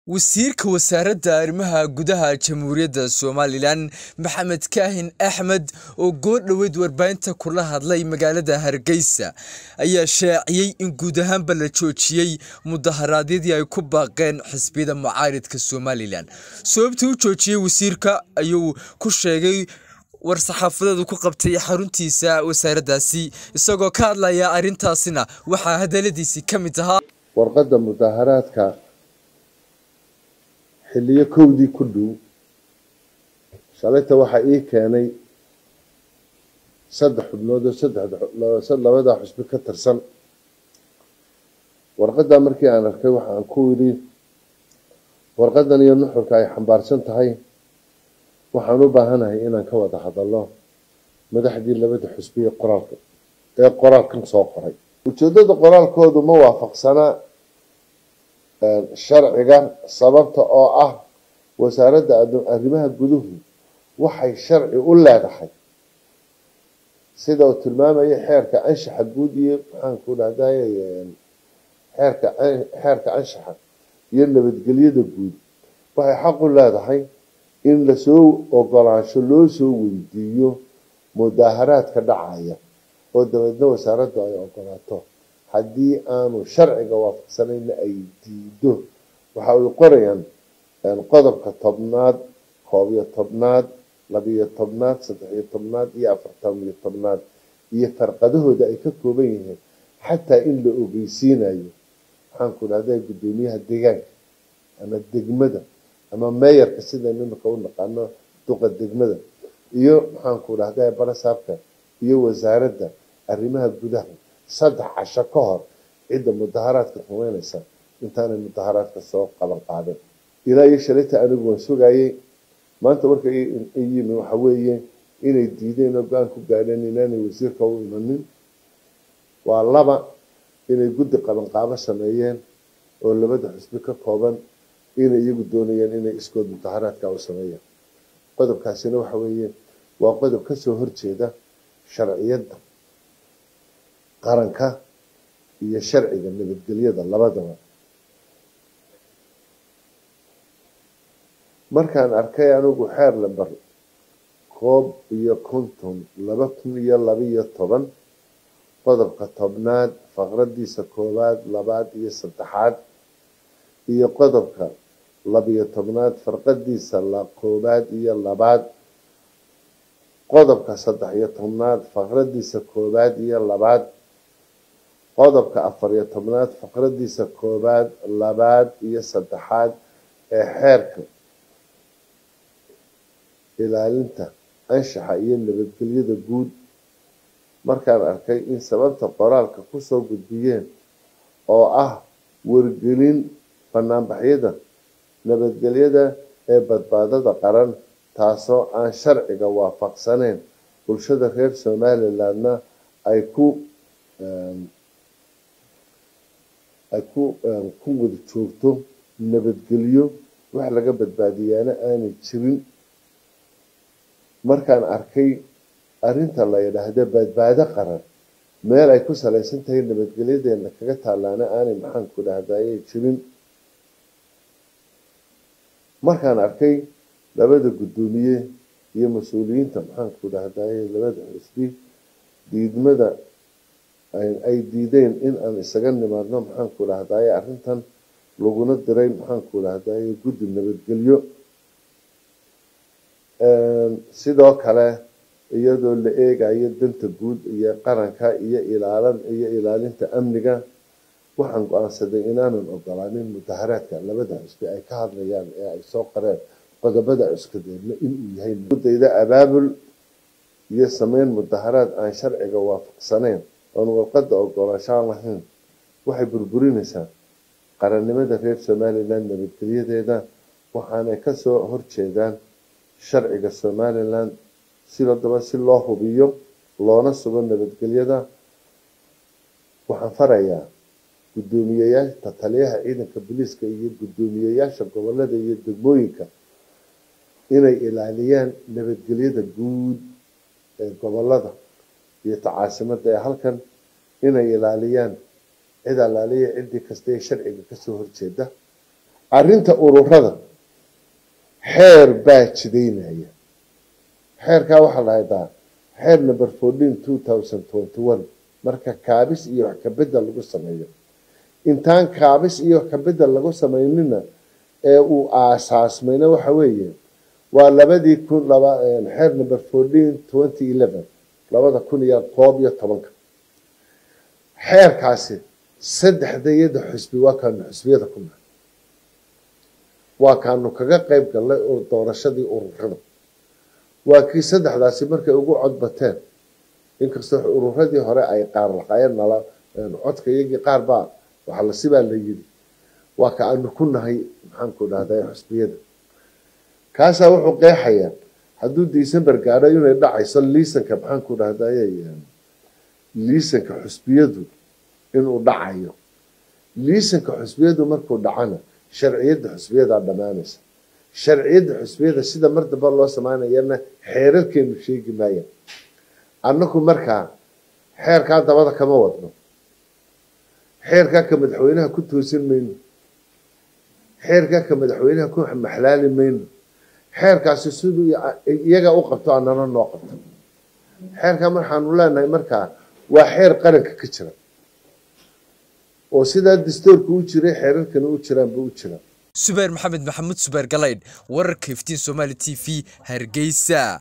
Wasiirka Wasaaradda Arrimaha Gudaha Jamhuuriyadda Somalilan Maxamed Kaahin Axmed oo goor dhoweyd warbaahinta kula hadlay magaalada Hargeysa ayaa shaaciyay in guud ahaanba la joojiyay mudaharaadyadii ay ku baaqeen xisbiyada mucaaradka Somalilan. Sababta uu joojiyay wasiirka ayuu ku sheegay war-saxaafadeed uu ku qabtay xaruntiisa wasaaraddaasi isagoo ka hadlaya arrintaasina waxaa hadaladiisii ka mid ahaa warqadda mudaharaadka xilliyo kowdii ku dhow shalayta waxaa ii keenay saddex xubnood oo saddexda labada xusbi ka tirsan warqaddaa markii aan arkay waxaan ku yidhi warqaddan iyo nuxurka ay xambaarsan tahay waxaan u baahanahay inaan ka wada hadalno madaxdii labada xusbi ee qoraalka ee qoraalkan soo qoray ujeedada qoraalkoodu ma waafaqsanaa sharciga sababta oo ah wasaaradda arrimaha guduhu waxay sharci u leedahay sida uu tilmaamaya xeerka anshaxa guud iyo maxaanku dhahday xeerka xeerka anshaxa iyo nabadgelyada guud waxay xaq u leedahay in lasoo ogolaansho loo soo weydiiyo mudaaharaadka dhacaya oo dabeedna wasaaraddu ay ogolaato haddii aanu sharciga waafaqsanayna ay diido waxa ay qorayaan qodobka tobnaad koob iyo tobnaad labiyo tobnaad saddex-iyo tobnaad iyo afartan iyo tobnaad iyo farqadahooda ay ka kooban yihiin xataa in la ogeysiinayo maxaanku dhahda guddoomiyaha deegaanka ama degmada ama meeyarka sidaynu imika u naqaano duqa degmada iyo maxaanku dhahda barasaabka iyo wasaaradda arrimaha gudaha saddex casho ka hor cidda mudaharaadka rumeynaysa intaanay mudaharaadka soo qaban qaadin ilaa iyo shalayta anigu waan sugayay maanta marka yimi waxa weeye inay diideen oo go-aan ku gaadheen inaanay wasiirka u imanin waa laba inay guddi qabanqaabo sameeyeen oo labada xusbi ka kooban inay iyagu doonayaan inay iskood mudaharaadka u sameeyaan qodobkaasina waxa weeye waa qodob kasoo horjeeda sharciyadda qaranka iyo sharciga nabadgelyada labadaba markaan arkay anigu xeer lamber koob iyo konton laba kun iyo labaiyo toban qodobka tobnaad faqradiisa koowaad labaad iyo saddexaad iyo qodobka labiyo tobnaad farqadiisa koowaad iyo labaad qodobka saddex iyo tobnaad faqradiisa koowaad iyo labaad qodobka afar iyo tobnaad faqradiisa koowaad labaad iyo saddexaad ee xeerka ilaalinta anshaxa iyo nabadgelyada guud markaan arkay in sababta qoraalka kusoo gudbiyeen oo ah wargelin banaanbaxyada nabadgelyada ee badbaadada qaran taasoo aan sharciga waafaqsaneyn bulshada reer somalilandna ay ku ay ku ku wada joogto nabadgelyo wax laga badbaadiyaana aanay jirin markaan arkay arrinta la yidhaahda badbaado qaran meel ay ku salaysan tahay nabadgelyadeena kaga taalaana aanay maxaanku dhahdaye jirin markaan arkay labada guddoomiye iyo mas-uuliyiinta maxaanku dhahdaye labada xusbi diidmada ay diideen in aan isaga nimaadno maxaanku dhahdaye arrintan laguna diray maxaanku dhahdaye guddi nabadgelyo sidoo kale iyadoo la eegayo danta guud iyo qaranka iyo ilaalan iyo ilaalinta amniga waxaan go-aansaday inaanan ogolaanin mudaharaadka labada xusbi ay ka hadlayaan ee ay soo qareen qodobada cuskadeedna inuu yahay dayda abaabul iyo sameyn mudaharaad aan sharciga waafaqsaneyn oon warqadda ogolaanshaan lahayn waxay burburinaysaa qarannimada reer somaliland nabadgelyadeeda waxaanay kasoo horjeedaan sharciga somaliland sidaba si loo hubiyo loona sugo nabadgelyada waxaan farayaa guddoomiyeyaasha taliyaha ciidanka booliiska iyo guddoomiyeyaasha gobolada iyo degmooyinka inay ilaaliyaan nabadgelyada guud ee gobolada iyo tacaasimada ee halkan inay ilaaliyaan cid alaaliya ciddii kasta ee sharciga kasoo horjeeda arrinta ururada xeer baa jidaynaya xeerkaa waxaa la haydaa xeer number fourteen two thousand twenty one marka kaabis iyo wax kabedel lagu sameeyo intaan kaabis iyo wax kabedel lagu samaynina ee uu aasaasmayna waxa weeye waa labadii kun laba xeer number fourteen twenty eleven labada kun iyo koob iyo tobanka xeerkaasi saddexdayada xusbi waa kaanu xusbiyada ku nahay waa kaanu kaga qayb galnay doorashadii ururada waa kii saddexdaasi markay ugu codbateen inkastoo ururadii hore ay qaar laqayeen nala codka iyagii qaar baa waxa la sibaa la yiri waa ka aanu ku nahay maxaanku dhahday xusbiyada kaasaa wuxuu qeexayaa hadduu december gaadho inay dhacayso liisanka maxaanku dhahday liisanka xusbiyadu inuu dhacayo liisanka xusbiyadu markuu dhacana sharciyadda xusbiyadaa dhammaanaysa sharciyadda xusbiyada sida mar damba loo samaynayana xeerarkeenu sheegi maaya annaku markaa xeerkaa dabada kama wadno xeerkaa ka madaxweynaha ku toosin mayno xeerkaa ka madaxweynaha ku maxlaali mayno xeerkaasi siduu iyaga u qabto annana noo qabto xeerkaa marxaanu leenahay markaa waa xeer qaranka ka jira oo sidaa dastoorka u jiray xeerarkana u jiraanba u jira subeer maxamed maxamuud subeer galaydh wararka iftiin somaali t v hargeysa